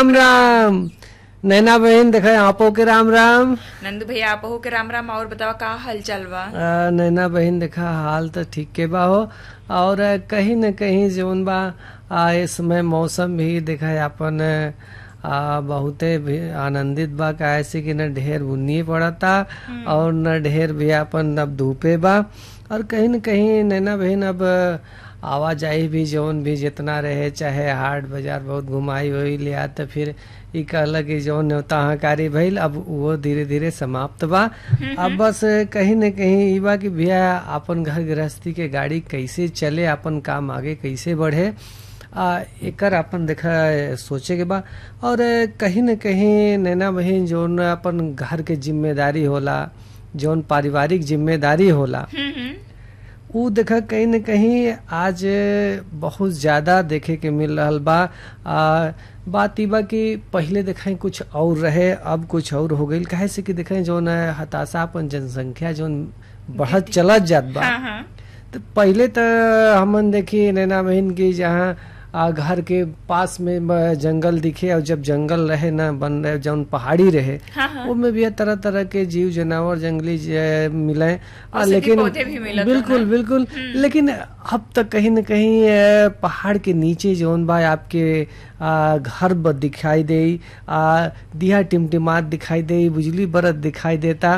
राम राम नैना बहन देखा आपो के राम राम नंदू भैया आप हो के राम राम और बतावा का हाल चाल बा आ, नैना बहन देखा हाल तो ठीक के बा हो और आ, कहीं न कहीं जौन बा आ, इस समय मौसम भी देखा है अपन आ, बहुते भी आनंदित बा काहे से कि न ढेर बुन्नी पड़ता और न ढेर भी अपन अब धूपे बा और कहीं न कहीं नैना बहन अब आवाजाही भी जौन भी जितना रहे चाहे हाट बाजार बहुत घुमाई हुई लिया तो फिर ई कहला कि जौन न्योताहकारी भइल अब वो धीरे धीरे समाप्त बा अब बस कहीं न कहीं ई बा कि भैया अपन घर गृहस्थी के गाड़ी कैसे चले अपन काम आगे कैसे बढ़े आ, एकर अपन देखा सोचे के बा और कहीं न कहीं नैना बहिन जौन अपन घर के जिम्मेदारी होला जौन पारिवारिक जिम्मेदारी होला हम्म, हम्म। उ देखा कहीं न कहीं आज बहुत ज्यादा देखे के मिल रहल बा आ, बात ई बा कि पहिले देखें कुछ और रहे अब कुछ और हो गईल काहे से कि देखें जौन हताशा अपन जनसंख्या जौन बढ़त चलत जात बा हाँ हाँ तो पहिले तो हमन देखी नैना बहन की जहाँ आ, घर के पास में ब- जंगल दिखे और जब जंगल रहे ना बन रहे जौन पहाड़ी रहे हाँ हाँ उसमें भी तरह तरह के जीव जानवर जंगली ज- मिले आ, औषधि लेकिन पौधे भी मिलत बिल्कुल रहना। बिल्कुल लेकिन अब तक कहीं न कहीं अ, पहाड़ के नीचे जौन बा आपके आ, घर ब दिखाई दे आ, दिया टिमटिमात दिखाई दे बिजली बरत दिखाई देता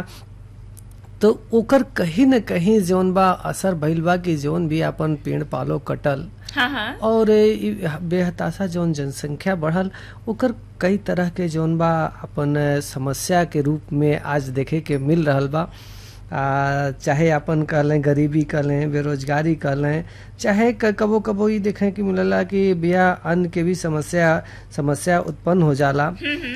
तो ओकर कहीं न कहीं जौन बा असर भइल बा कि जौन भी अपन पेड़ पालो कटल हाँ हाँ और ई बेहताशा जौन जनसंख्या बढ़ल ओकर कई तरह के जौन बा अपन समस्या के रूप में आज देखे के मिल रहल बा आ, चाहे अपन कह लें गरीबी कह लें बेरोजगारी कह लें चाहे क- कबो कबो ई देखें कि मिलला कि बिया अन्न के भी समस्या समस्या उत्पन्न हो जाला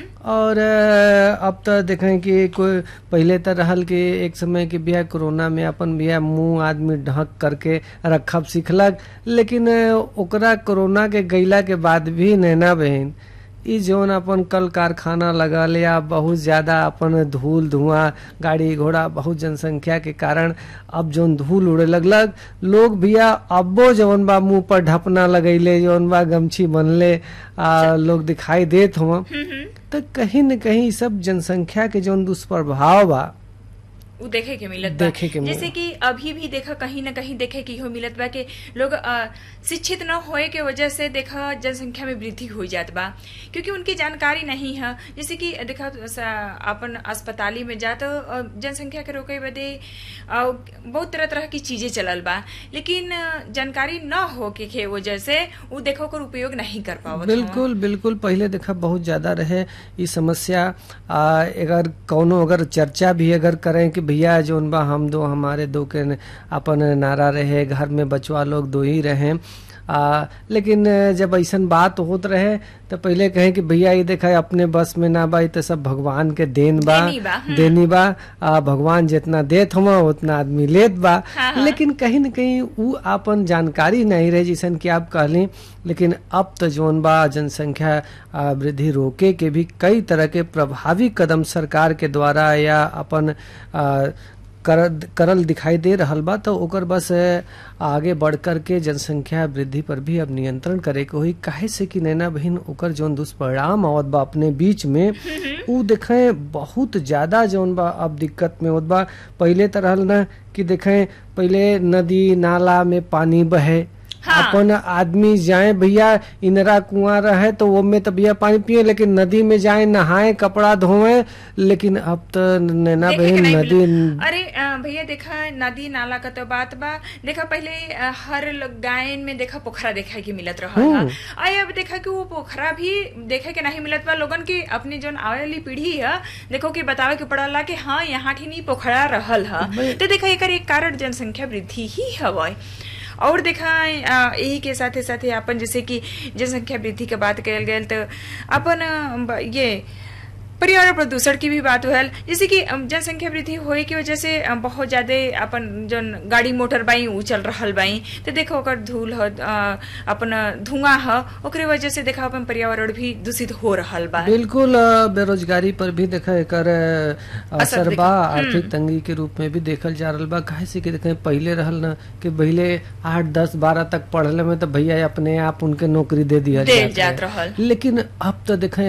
और अ, अब तो देखें कि कोई पहले तो रहल कि एक समय के बिया कोरोना में अपन बिया मुंह आदमी ढक करके रखब सीखलक लेकिन अ, ओकरा कोरोना के गईला के बाद भी नैना बहन ई जौन अपन कल कारखाना लगा लिया बहुत ज्यादा अपन धूल धुआं गाड़ी घोड़ा बहुत जनसंख्या के कारण अब जौन धूल उड़े लगलक लोग भैया अब्बो जौन बा मुंह पर ढपना लगैले जौन बा गमछी बनले आ, लोग दिखाई देत हुआ तो कहीं न कहीं ई सब जनसंख्या के जौन दुष्प्रभाव बा उ देखे के मिलत बा देखे के मिलत। जैसे कि अभी भी देखा कहीं न कहीं देखे कि हो मिलत बा कि लोग अ, शिक्षित न होए के वजह से देखा जनसंख्या में वृद्धि हो जात बा क्योंकि उनकी जानकारी नहीं है जैसे कि देखा स- अपन अस्पताली में जात अ, जनसंख्या के रोके बदे अ, बहुत तरह तरह की चीजें चलल बा लेकिन अ, जानकारी न हो के के वजह से उ देखो ओकर उपयोग नहीं कर पावत हवन। बिल्कुल बिल्कुल पहले देखा बहुत ज्यादा रहे ई समस्या आ, अगर कौनो अगर चर्चा भी अगर करें कि भैया जोन बा हम दो हमारे दो के न- अपन नारा रहे घर में बचवा लोग दो ही रहे आ, लेकिन जब ऐसन बात होत रहे तो पहले कहे कि भैया ये देखा अपने बस में ना बा ई तो सब भगवान के देन बा देनी बा, हम्म। देनी बा आ, भगवान जितना देत हुआ उतना आदमी लेत बा हाँ, हाँ। लेकिन कहीं न कहीं उ आपन जानकारी नहीं रहे जैसन कि आप कहली लेकिन अब तो जौन बा जनसंख्या आ, वृद्धि रोके के भी कई तरह के प्रभावी कदम सरकार के द्वारा या अपन आ, कर, करल दिखाई दे रहल बा तो ओकर बस अ, आगे बढ़ कर के जनसंख्या वृद्धि पर भी अब नियंत्रण करे के होई काहे से कि नैना बहिन ओकर जौन दुष्परिणाम आवत बा अपने बीच में उ देखें बहुत ज्यादा जौन बा अब दिक्कत में होत बा पहले तो रहल ना कि देखें पहले नदी नाला में पानी बहे हाँ। अपन आदमी जाए भैया इनरा कुआं रहे तो वो में तो भैया पानी पिए लेकिन नदी में जाए नहाए कपड़ा धोए लेकिन अब तो नैना देखे के बहन नहीं नदी मिलत। अरे अ, भैया देखा नदी नाला का तो बात बा देखा पहले अ, हर लोग गायन में देखा पोखरा देखे के मिलत रहा हम्म। आई अब देखा कि वो पोखरा भी देखे के नहीं मिलत बा लोगन की अपनी जोन आवे वाली पीढ़ी है देखो कि बतावे के पड़ला कि हाँ यहाँ ठीनी पोखरा रहल है भाई- तो देखा एकर एक कारण जनसंख्या वृद्धि ही हवय और देखा अ, यही के साथे साथे अपन जैसे कि जनसंख्या वृद्धि के बात कल गए तो अपन अ, ब- ये पर्यावरण प्रदूषण की भी बात होल जैसे कि अम, जनसंख्या वृद्धि होए की वजह से अम, बहुत ज्यादा अपन जन गाड़ी मोटर बाई ऊ चल रहल बाई तो देखो ओकर धूल ह अ, अपन धुआं ह ओकरे वजह से देखा अपन पर्यावरण भी दूषित हो रहल बा बिल्कुल अ, बेरोजगारी पर भी देखा एकर अ, असर असर दिख- बा आर्थिक तंगी के रूप में भी देखल जा रहल बा काहे से कि देखें पहले रहल ना कि पहले आठ दस बारह तक पढ़ले में तो भैया अपने आप उनके नौकरी दे दिया दे जात रहल। लेकिन अब तो देखें